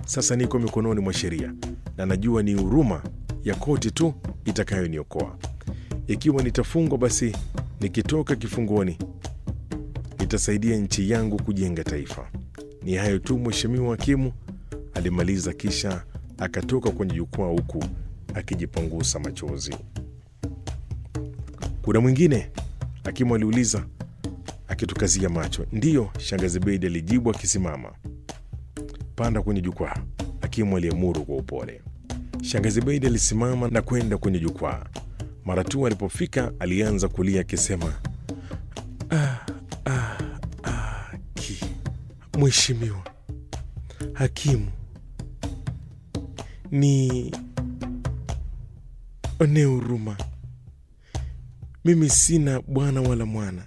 Sasa niko mikononi mwa sheria na najua ni huruma ya koti tu itakayoniokoa. Ikiwa nitafungwa, basi nikitoka kifungoni nitasaidia nchi yangu kujenga taifa. Ni hayo tu, Mheshimiwa Hakimu, alimaliza kisha akatoka kwenye jukwaa huku akijipangusa machozi. Kuna mwingine? Hakimu aliuliza akitukazia macho. Ndiyo, shangazi Beidi alijibu akisimama. Panda kwenye jukwaa, hakimu aliamuru kwa upole. Shangazi Beidi alisimama na kwenda kwenye jukwaa. Mara tu alipofika, alianza kulia akisema, ah, ah, ah, ki Mheshimiwa hakimu, ni onee huruma. Mimi sina bwana wala mwana.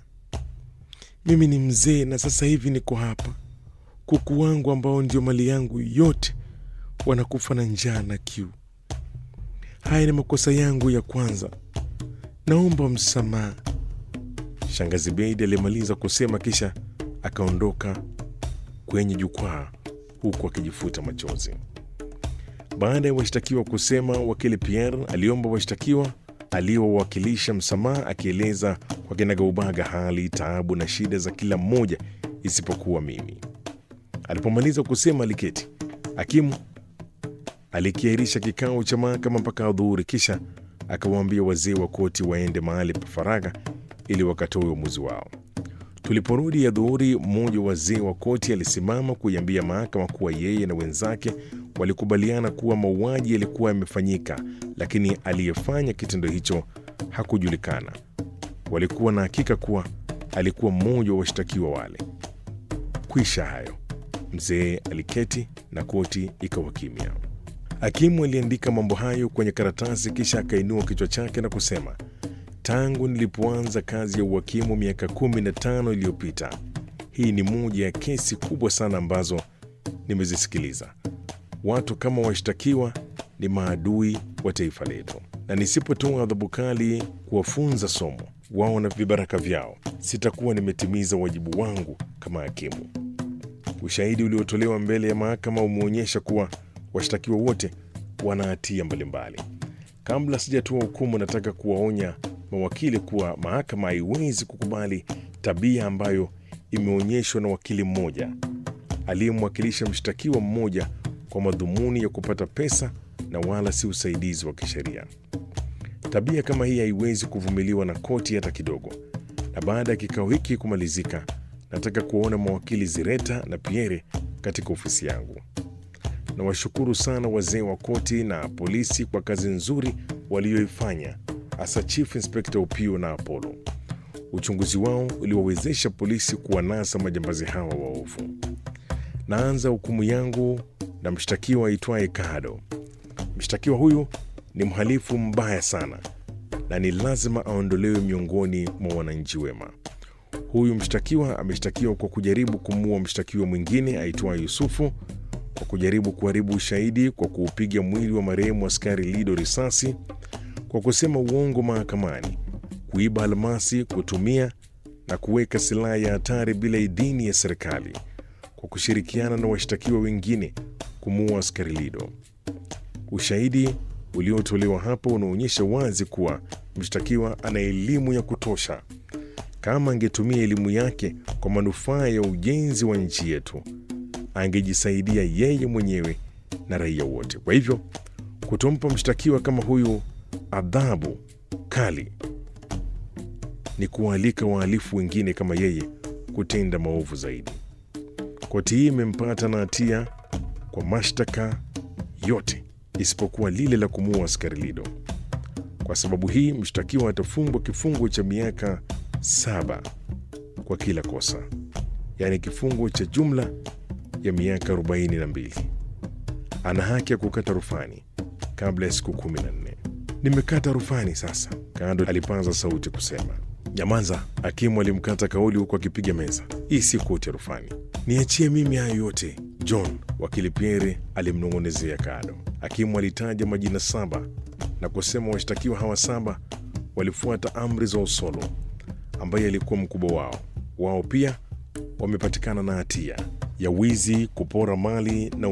Mimi ni mzee na sasa hivi niko hapa. Kuku wangu ambao ndio mali yangu yote wanakufa na njaa na kiu. Haya ni makosa yangu ya kwanza, naomba msamaha. Shangazi Beidi alimaliza kusema kisha akaondoka kwenye jukwaa huku akijifuta machozi. Baada ya washtakiwa kusema, wakili Pierre aliomba washtakiwa aliowakilisha msamaha, akieleza kwa kinagaubaga hali, taabu na shida za kila mmoja isipokuwa mimi. Alipomaliza kusema, aliketi. Hakimu alikiahirisha kikao cha mahakama mpaka adhuhuri, kisha akawaambia wazee wa koti waende mahali pa faragha ili wakatoe uamuzi wao. Tuliporudi adhuhuri, mmoja wa wazee wa koti alisimama kuiambia mahakama kuwa yeye na wenzake walikubaliana kuwa mauaji yalikuwa yamefanyika, lakini aliyefanya kitendo hicho hakujulikana. Walikuwa na hakika kuwa alikuwa mmoja wa washtakiwa wale. Kwisha hayo, mzee aliketi na koti ikawa kimya. Hakimu aliandika mambo hayo kwenye karatasi, kisha akainua kichwa chake na kusema, tangu nilipoanza kazi ya uhakimu miaka kumi na tano iliyopita, hii ni moja ya kesi kubwa sana ambazo nimezisikiliza. Watu kama washtakiwa ni maadui wa taifa letu, na nisipotoa adhabu kali kuwafunza somo wao na vibaraka vyao, sitakuwa nimetimiza wajibu wangu kama hakimu. Ushahidi uliotolewa mbele ya mahakama umeonyesha kuwa washtakiwa wote wana hatia mbalimbali. Kabla sijatoa hukumu, nataka kuwaonya mawakili kuwa mahakama haiwezi kukubali tabia ambayo imeonyeshwa na wakili mmoja aliyemwakilisha mshtakiwa mmoja kwa madhumuni ya kupata pesa na wala si usaidizi wa kisheria. Tabia kama hii haiwezi kuvumiliwa na koti hata kidogo. Na baada ya kikao hiki kumalizika, nataka kuwaona mawakili Zireta na Pierre katika ofisi yangu. Nawashukuru sana wazee wa koti na polisi kwa kazi nzuri walioifanya, hasa Chief Inspector Upio na Apollo. Uchunguzi wao uliwawezesha polisi kuwanasa majambazi hawa waovu. Naanza hukumu yangu na mshtakiwa aitwaye Kado. Mshtakiwa huyu ni mhalifu mbaya sana na ni lazima aondolewe miongoni mwa wananchi wema. Huyu mshtakiwa ameshtakiwa kwa kujaribu kumuua mshtakiwa mwingine aitwaye Yusufu, kwa kujaribu kuharibu ushahidi kwa kuupiga mwili wa marehemu askari Lido risasi, kwa kusema uongo mahakamani, kuiba almasi, kutumia na kuweka silaha ya hatari bila idhini ya serikali, kwa kushirikiana na washtakiwa wengine kumuua askari Lido. Ushahidi uliotolewa hapa unaonyesha wazi kuwa mshtakiwa ana elimu ya kutosha. Kama angetumia elimu yake kwa manufaa ya ujenzi wa nchi yetu, angejisaidia yeye mwenyewe na raia wote. Kwa hivyo, kutompa mshtakiwa kama huyu adhabu kali ni kuwaalika wahalifu wengine kama yeye kutenda maovu zaidi. Koti hii imempata na hatia kwa mashtaka yote isipokuwa lile la kumuua askari Lido. Kwa sababu hii mshtakiwa atafungwa kifungo cha miaka saba kwa kila kosa, yaani kifungo cha jumla ya miaka 42. Ana haki ya kukata rufani kabla ya siku kumi na nne. Nimekata rufani sasa, Kado alipaza sauti kusema. Nyamaza! Hakimu alimkata kauli huku akipiga meza. Hii si koti ya rufani, niachie mimi hayo yote. John, wakili Pierre alimnong'onezea Kado. Hakimu alitaja majina saba na kusema washtakiwa hawa saba walifuata amri za Osolo ambaye alikuwa mkubwa wao. Wao pia wamepatikana na hatia ya wizi, kupora mali na